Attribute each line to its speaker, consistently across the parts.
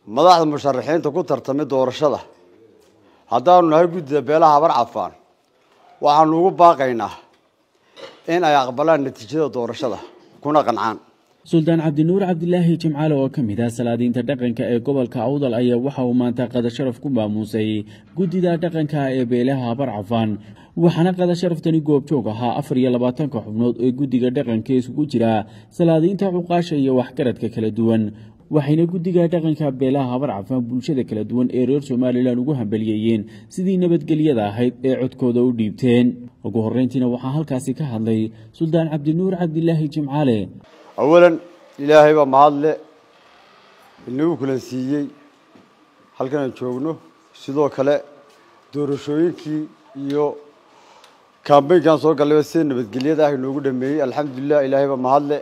Speaker 1: madaxda musharaxiinta ku tartamay doorashada haddaanu nahay guddida beelaha habar cafaan waxaanu ugu baaqaynaa in ay aqbalaan natiijada doorashada kuna qancaan
Speaker 2: suldaan cabdinuur cabdilaahi jimcaale oo ka mid ah salaadiinta dhaqanka ee gobolka awdal ayaa waxa uu maanta qadasharaf ku maamuusay guddida dhaqanka ee beelaha habar cafaan waxaana qadasharaftani goobjoog ahaa afar iyo labaatanka xubnood ee guddiga dhaqanka isugu jira salaadiinta cuqaasha iyo waxgaradka kala duwan waxayna guddiga dhaqanka beelaha habar cafaan bulshada kala duwan ee reer somalilan ugu hambaliyeeyeen sidii nabadgelyada ahayd ee codkooda u dhiibteen ugu horreyntiina waxaa halkaasi ka hadlay suldaan cabdinuur cabdilaahi jimcaale
Speaker 1: awalan ilaahay baa mahadle inagu kulansiiyey halkan aan joogno sidoo kale doorashooyinkii iyo kambeynkan soo gallayba sida nabadgelyada ah inoogu dhameeyey alxamdulilah ilaahay baa mahadle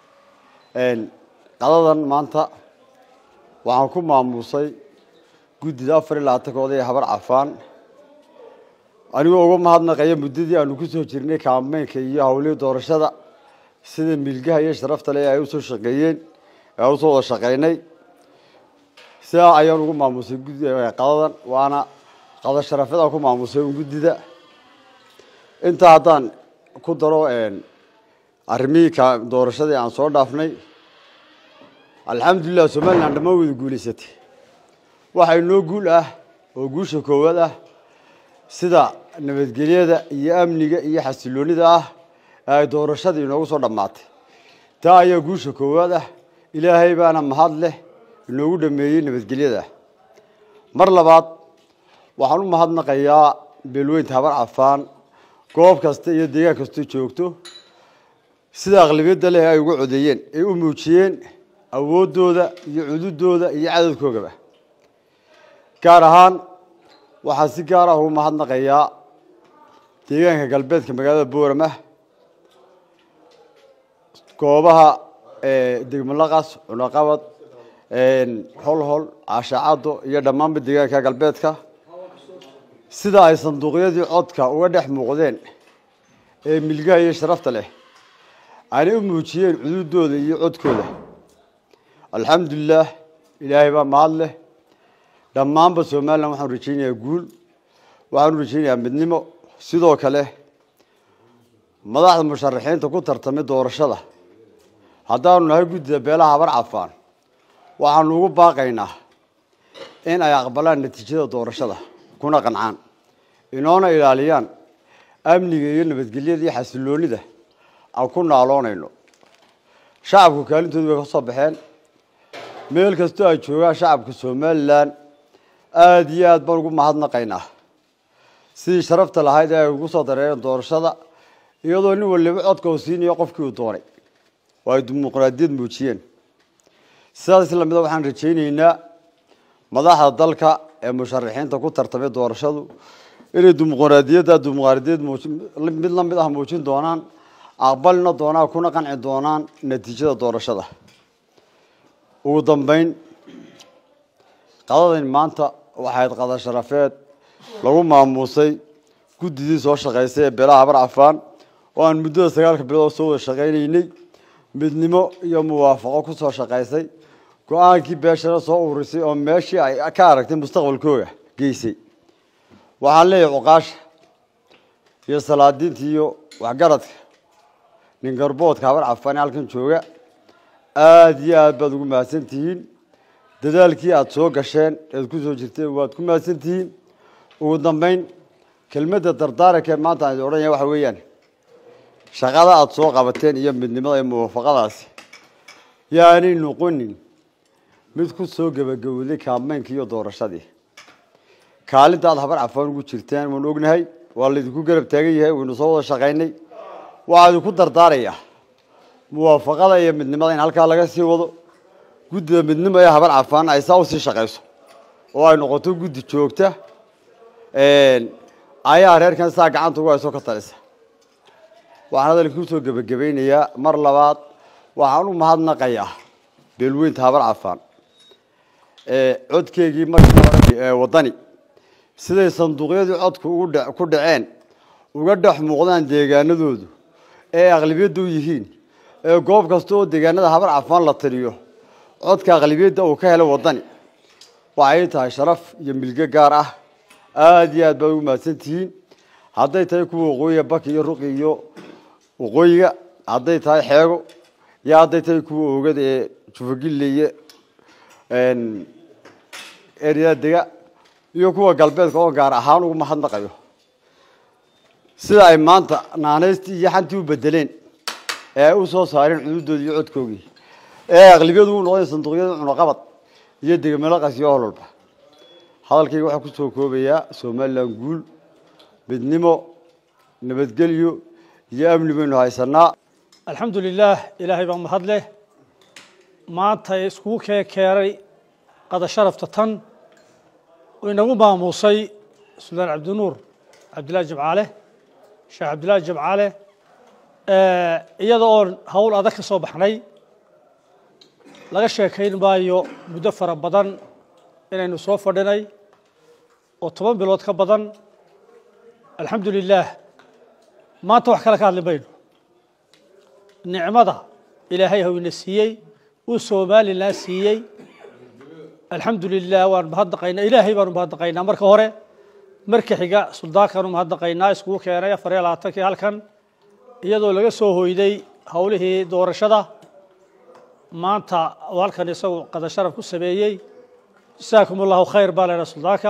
Speaker 1: qadadan maanta waxaan ku maamuusay guddida afar iyo labaatankooda ee habar cafaan anigoo uga mahadnaqaya muddadii aanu ku soo jirnay kambeynka iyo hawlihii doorashada sida milgaha iyo sharafta le ay usoo shaqeeyeen aan usoo wada shaqeynay sidaa ayaan ugu maamusay qadadan waana qada sharafyadaan ku maamusay un guddida intaa haddaan ku daro arrimihii ka doorashadii aan soo dhaafnay alxamdulilah somalilan dhammaan wada guulaysatay waxaa inoo guul ah oo guusha koowaad ah sida nabadgelyada iyo amniga iyo xasiloonida ah ay doorashadii inoogu soo dhammaatay taa ayaa guusha koowaad ah ilaahay baana mahad leh inoogu dhameeyey nabadgelyada mar labaad waxaan u mahadnaqayaa beelweynta habar cafaan goob kasta iyo deegaan kastoo joogto sida aqlabiyadda leh ay uga codeeyeen ay u muujiyeen awooddooda iyo cududooda iyo cadadkoogaba gaar ahaan waxaan si gaar ah ugu mahadnaqayaa deegaanka galbeedka magaalada boorama goobaha degmalaqas cunaqabad holhol caashacaddo iyo dhammaanba deegaanka galbeedka sida ay sanduuqyadii codka uga dhex muuqdeen ee milgaha iyo sharafta leh aanay u muujiyeen cududooda iyo codkooda alxamdulilah ilaahay baa mahad leh dhammaanba somalilan waxaanu rajaynayaa guul waxaanu rajaynayaa midnimo sidoo kale madaxda musharaxiinta ku tartamay doorashada haddaanu nahay guddida beelaha habar cafaan waxaanu ugu baaqaynaa in ay aqbalaan natiijada doorashada kuna qancaan inoona ilaaliyaan amniga iyo nabadgelyada iyo xasiloonida aan ku naaloonayno shacabku kaalintoodu way ka soo baxeen meel kastoo ay joogaan shacabka somalilan aada iyo aad baan ugu mahadnaqaynaa sidii sharafta lahayd ee ay ugu soo dareereen doorashada iyadoo nin waliba codka uu siinayo qofkii uu doonay oo ay dimuqraadiyad muujiyeen sidaas lamida waxaan rajayneynaa madaxda dalka ee musharaxiinta ku tartamay doorashadu inay dimuqraadiyadda dimuqraadiyad mid la mid ah muujin doonaan aqbalina doonaan kuna qanci doonaan natiijada doorashada ugu dambeyn qadadan maanta waxayd qada sharafeed lagu maamuusay guddidii soo shaqaysay ee beelaha habar cafaan oo aan muddada sagaalka bilood soo wada shaqaynaynay midnimo iyo muwaafaqo ku soo shaqaysay go-aankii beeshana soo ururisay oo meeshii ay ka aragtay mustaqbalkooga geysay waxaan leeyahay cuqaasha iyo salaadiinta iyo waxgaradka nin garboodka habar cafaan ee halkan jooga aada iyo aad baad ugu mahadsan tihiin dadaalkii aada soo gasheen eed ku soo jirteen waad ku mahadsan tihiin ugu dambeyn kelmadda dardaarankae maanta aan idin odhanaya waxa weeyaan shaqada aada soo qabateen iyo midnimada iyo muwaafaqadaasi yaanay noqonin mid ku soo gebagabowday kaameynkii iyo doorashadii kaalinta aada habar cafaan ugu jirteen waanu ognahay waa laydinku garab taagan yahay waynu soo wada shaqaynay waxaa idinku dardaarayaa muwaafaqada iyo midnimada in halkaa laga sii wado guddida midnimo ee habar cafaan ay saa usii shaqayso oo ay noqoto guddi joogta ayaa reerkan saa gacanta ugu hayso ka talisa waxaan hadalkii usoo gebagabaynayaa mar labaad waxaan u mahadnaqayaa beelweynta habar cafaan codkeygii markii hore waddani siday sanduuqyadii codku ugu dhe ku dhaceen uga dhex muuqdaan deegaanadoodu ee aqlabiyadda u yihiin ee goob kasta oo deegaanada habar cafaan la tiriyo codka aqlabiyadda uu ka helay waddani waxay tahay sharaf iyo milge gaar ah aada iyo aad baad ugu mahadsan tihiin hadday tahay kuwa waqooyiga baki iyo ruqi iyo waqooyiga hadday tahay xeego iyo hadday tahay kuwa oogada ee jufagille iyo eryada dega iyo kuwa galbeedka oo gaar ahaan ugu mahadnaqayo sida ay maanta naanaystii iyo xantii u bedeleen ee ay u soo saareen cududoodii iyo codkoogii ee aqlibiyadu u noqdeen sanduuqyada cunaqabad iyo degmelaqas iyo hololba hadalkayga waxaa kusoo koobayaa somalilan guul midnimo nabadgelyo iyo amni baynu haysanaa
Speaker 3: alxamdu lilaah ilaahay baa mahad leh maanta iskugu kee keenay qada sharafta tan uu inagu maamuusay suldaan cabdinuur cabdillahi jimcaale sheekh cabdillahi jimcaale iyada oon hawl adag ka soo baxnay laga sheekayn maayo muddo fara badan inaynu soo fadhinay oo toban bilood ka badan alxamdu lilaah maanta wax kale ka hadli mayno nicmada ilaahay hawina siiyey uu somalilan siiyey alxamdu lilah waan mahadnaqaynaa ilaahay baanu mahadnaqaynaa marka hore marka xiga suldaankaanu mahadnaqaynaa iskugu keenay afar iyo labaatankii halkan iyadoo laga soo hoyday howlihii doorashada maanta oo halkan isagu qada sharaf ku sameeyey jasaakum allahu khayr baa leena suldaanka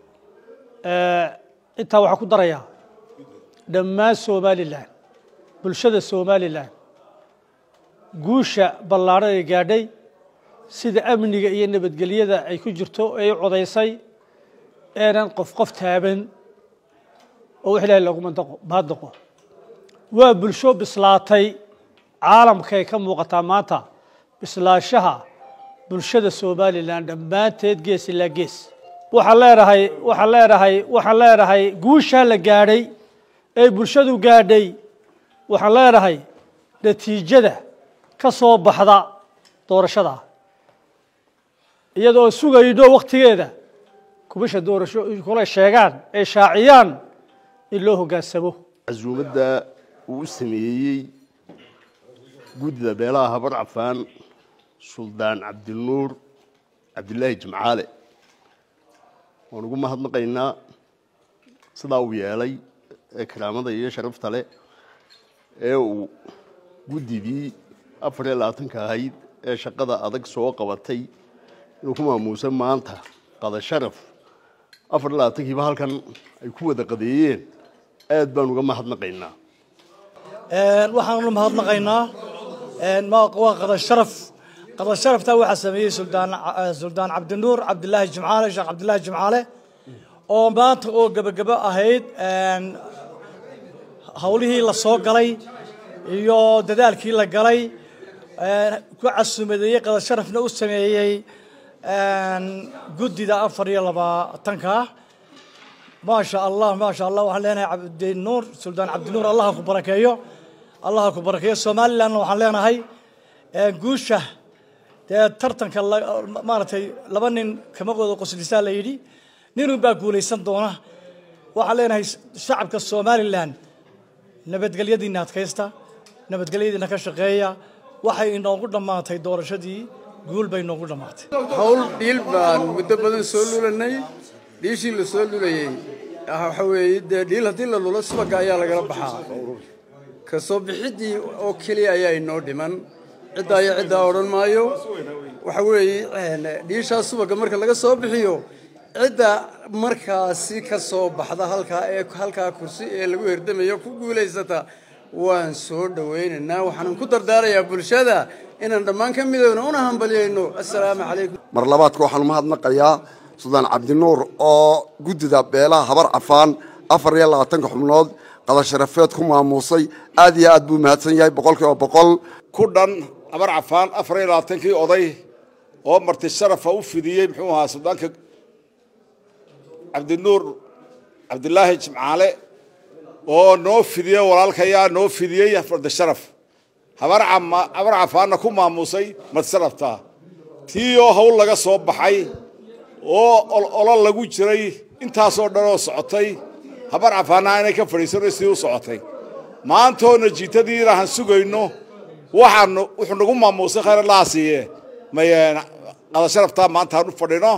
Speaker 3: intaa waxaa ku darayaa dhammaan somalilan bulshada somalilan guusha ballaadhan ay gaadhay sida amniga iyo nabadgelyada ay ku jirto ay u codaysay eenan qof qof taaban oo wax ilahay loogu mahadnaqo waa bulsho bislaatay caalamkay ka muuqataa maanta bislaashaha bulshada somalilan dhammaanteed gees ilaa gees waxaan leenahay waxaan leenahay waxaan leenahay guushaa la gaadhay ee bulshadu gaadhay waxaan leenahay natiijada ka soo baxda doorashada iyadoo sugayno waktigeeda kubasha doorasho kula sheegaan ay shaaciyaan in loo hoggaansamo
Speaker 4: casuumadda uu u sameeyey guddida beelaha habar cafaan suldaan cabdinuur cabdilaahi jimcaale waan ugu mahadnaqaynaa sidaa uu yeelay ee karaamada iyo sharafta leh ee uu guddidii afar iyo labaatanka ahayd ee shaqada adag soo qabatay inuu ku maamuusa maanta qada sharaf afar iyo labaatankiiba halkan ay ku wada qadeeyeen aad baan uga mahadnaqaynaa
Speaker 5: waxaanu mahadnaqaynaa waa qada sharaf qada sharaftaa waxaa sameeyey suldaan suldaan cabdinuur cabdilaahi jimcaale sheekh cabdilaahi jimcaale oo maanta oo gebagebo ahayd hawlihii la soo galay iyo dadaalkii la galay ku casumadeeyey qada sharafna u sameeyey guddida afar iyo labaatanka maasha allah maasha allah waxaan leenahay cabdinuur suldaan cabdinuur allaha ku barakeeyo allaha ku barakeeyo somalilandna waxaan leenahay guusha dee tartanka maaragtay laba nin kama wada qoslisaa la yidhi ninun baa guulaysan doona waxaan leenahay shacabka somalilan nabadgelyadiina adkaysta nabadgelyadiina ka shaqeeya waxay inoogu dhammaatay doorashadii guul bay inoogu dhammaatay
Speaker 6: hawl dhiil baan muddo badan soo lulanay dhiishii la soo lulayey waxa weeye dee dhiil haddii la lulo subaga ayaa lagala baxaa ka soo bixiddii oo keliya ayaa inoo dhiman ciddaa iyo ciddaa odhan maayo waxa weeye dhiishaa subaga marka laga soo bixiyo cidda markaasi ka soo baxda halkaa ee halkaa kursi ee lagu herdamayo ku guulaysata waan soo dhowaynaynaa waxaanan ku dardaarayaa bulshada inaan dhammaan ka midowno una hambalyayno assalaamu calaykum
Speaker 7: mar labaadka waxaan umahadnaqayaa suldaan cabdinuur oo guddida beelaha habar cafaan afar iyo labaatanka xubnood qadasharafeed ku maamuusay aad iyo aad buu mahadsan yahay boqol kiiba boqol
Speaker 8: ku dhan habar cafaan afar iyo labaatankii oday oo marti sharafa u fidiyey muxuu ahaa suldaanka cabdinuur cabdilaahi jimcaale oo noo fidiyey walaalkayaa noo fidiyey farda sharaf habar cafaanna ku maamuusay madsharafta tii oo hawl laga soo baxay oo olol lagu jiray intaasoo dhan oo socotay habar cafaanna inay ka fadhiisano sidii u socotay maantoona jiitadiina han sugayno waxaanu wuxuu nagu maamuusay khayr allaha siiye qada sharaftaa maanta han u fadhino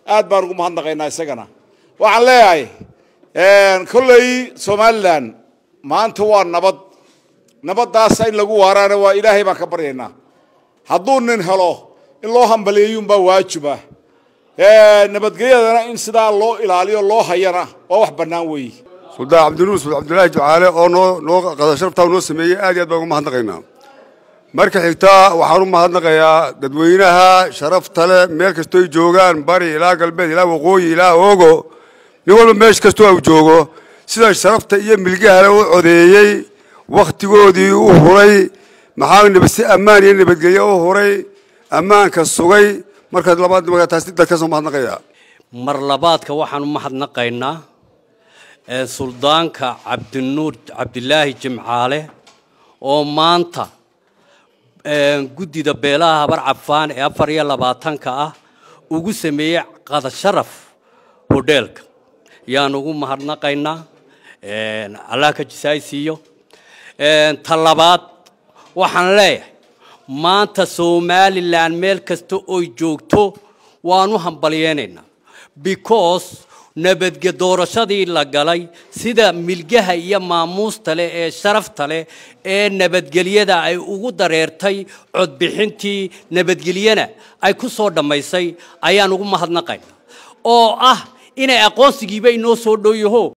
Speaker 8: aad baan ugu mahadnaqaynaa isagana waxaan leeyahay kolley somalilan maanta waa nabad nabaddaasa in lagu waaraana waa ilaahay baan ka baryaynaa hadduu nin helo in loo hambaliyeeyuunbaa waajiba nabadgelyadana in sidaa loo ilaaliyo loo hayana waa wax bannaan weeye
Speaker 7: suldaan cabdinuur suldaan cabdilaahi ducaale oo noo noo qada sharaftaa noo sameeyey aad iyo aad baan ugu mahadnaqaynaa marka xigta waxaan u mahadnaqayaa dadweynaha sharafta leh meel kastooy joogaan bari ilaa galbeed ilaa waqooyi ilaa oogo nin walba meesh kastoo uu joogo sida sharafta iyo milgahale u codeeyey wakhtigoodii u huray maxaa si ammaan iyo nabadgelyo u huray ammaanka sugay markaad labaad taas dadkaas u mahadnaqayaa
Speaker 9: mar labaadka waxaan u mahadnaqaynaa suldaanka cabdinuur cabdilaahi jimcaale oo maanta guddida beelaha habar cafaan ee afar iyo labaatanka ah ugu sameeyey qadasharaf hodheelka yaan ugu mahadnaqaynaa allah ka jisaaysiiyo ta labaad waxaan leeyahay maanta somalilan meel kasta oy joogto waan u hambalyeynaynaa because nabadge doorashadii la galay sida milgaha iyo maamuusta leh ee sharafta leh ee nabadgelyada ay ugu dareertay codbixintii nabadgelyana ay ku soo dhammaysay ayaan ugu mahadnaqaynaa oo ah inay aqoonsigiiba inoo soo dhow yaho